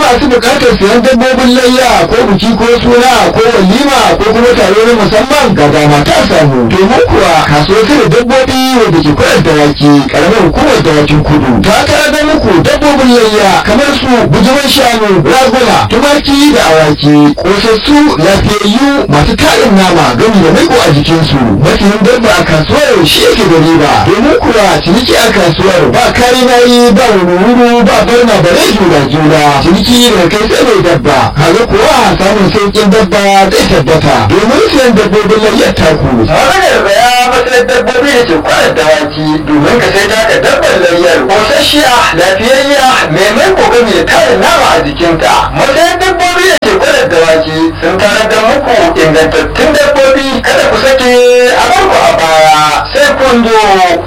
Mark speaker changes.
Speaker 1: masu buƙatar sayan dabbobin layya ko biki ko suna ko walima ko kuma taro na musamman ga dama ta samu domin kuwa kasuwar da dabbobi wanda ke kwanar dawaki karamar hukumar dawakin kudu ta kara muku dabbobin layya kamar su bujiman shanu raguna tumaki da awaki kosassu lafiyayyu masu tarin nama gami da maiko a jikinsu masanin dabba a kasuwar shi yake da riba domin kuwa ciniki a kasuwar ba kari nayi ba wuri ba barna da rai juna juna ciniki da kai sai mai dabba kaga kuwa samun sauƙin dabba zai tabbata domin siyan dabbobin layyar taku
Speaker 2: maganar baya matsalar dabbobi da ke kwanar dawaki domin ka sai taka dabbar layyar kosasshiya lafiyayya mai mai kokami da tarin nama a jikinta matsayin dabbobi da ke kwanar dawaki sun tarar da muku ingantattun dabbobi kada ku sake a barku a baya sai kun zo